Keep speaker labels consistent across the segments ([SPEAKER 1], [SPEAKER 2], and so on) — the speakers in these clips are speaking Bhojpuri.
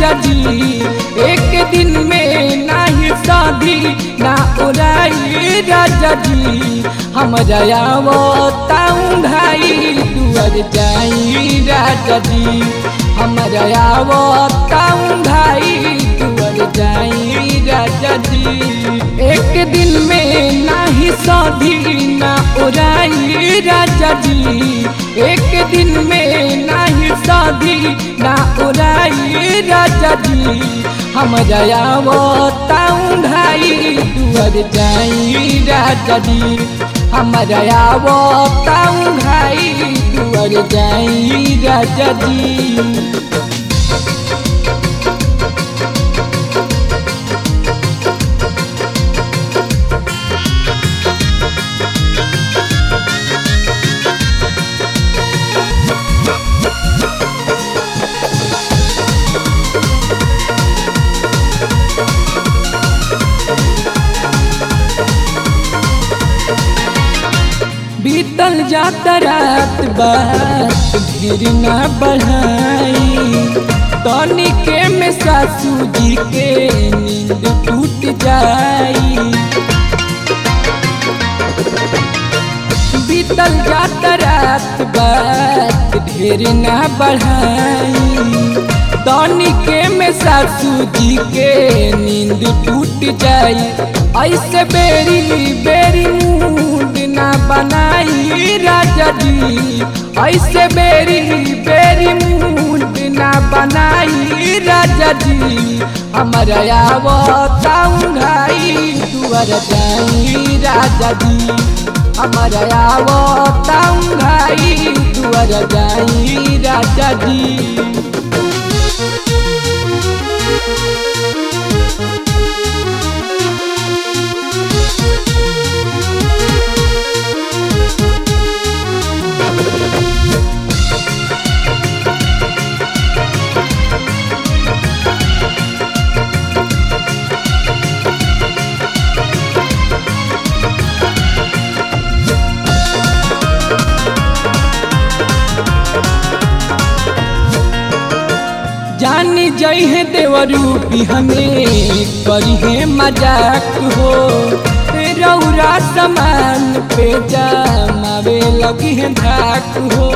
[SPEAKER 1] राजा जी एक दिन में नाही शादी ना उड़ाई राजा जी हमरा आवताऊं भाई दुआर जाई राजा जी हमरा आवताऊं भाई दुआर जाई राजा जी एक दिन में नाही शादी ना उड़ाई राजा जी एक दिन में नाही शादी ना उड़ाई राजा जी हमरा आवताऊं भाई दुआर जाई राजा जी हमरा आवताऊं भाई दुआर जाई राजा जी बीतल जाता रात बात ढेर ना बढ़ाई तनिके में सासू जी के नींद टूट जाई बीतल जाता रात बात ढेर ना बढ़ाई तनिके में सासू जी के नींद टूट जाई ऐसे बेरी बेरी मूड ना बनाई राजा जी ऐसे बेरी बेरी मूड ना बनाई राजा जी हमारा आवताऊं घाई दुआर जाई राजा जी हमारा आवताऊं घाई दुआर जाई राजा जी जानी जई है देवरू भी हमें करी है मजाक हो रौरा समान पे जमावे लगी है धाक हो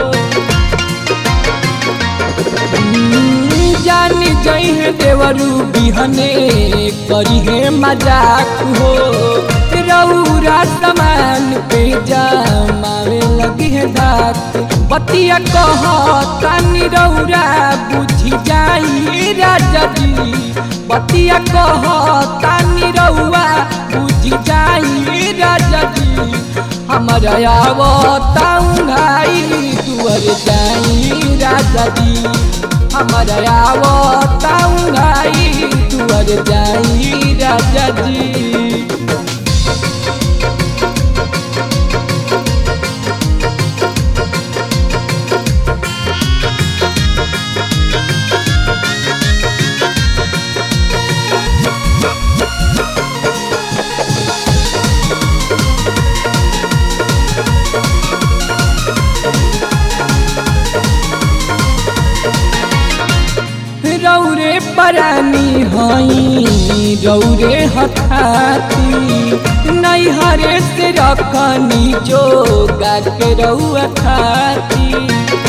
[SPEAKER 1] जानी जई है देवरू बिहने करी है मजाक हो रौरा समान पे जमावे लगी है धाक बतिया कह तानी रौरा बुझी जाई राजा जी बतिया कह तानी रौआ बुझी जाई राजा जी हमारा आवताऊं घाई दुआर जाई राजा जी हमारा आवताऊं घाई दुआर जाई राजा जी रौरे परानी हई रौरे हथाती नैहरे से रखनी जोगा के रौआ खाती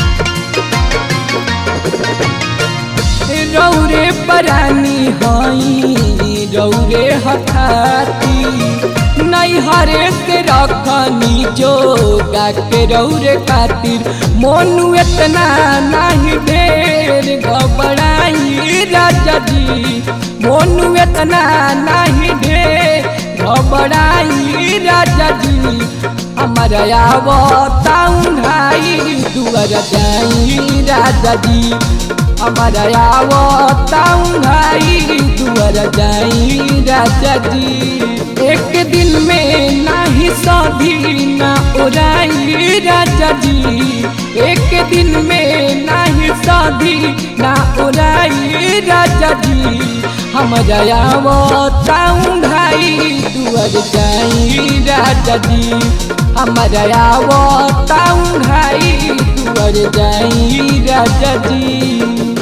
[SPEAKER 1] रौरे परानी हई रौरे हथाती नैहरे से रखनी जोगा के रौरे खातिर मोनू इतना नहीं ढेर घबराई राजा जी मोनू इतना नहीं ढेर घबराई राजा जी हमारा आवताऊं घाई दुआर जाई राजा जी हमारा आवताऊं घाई दुआर जाई राजा जी एक दिन में नाही शादी ना उड़ाई राजा जी एक दिन में नाही शादी ना उड़ाई राजा जी हमारा आवताऊं घाई दुआर जाई राजा जी हमारा आवताऊं घाई दुआर जाई राजा जी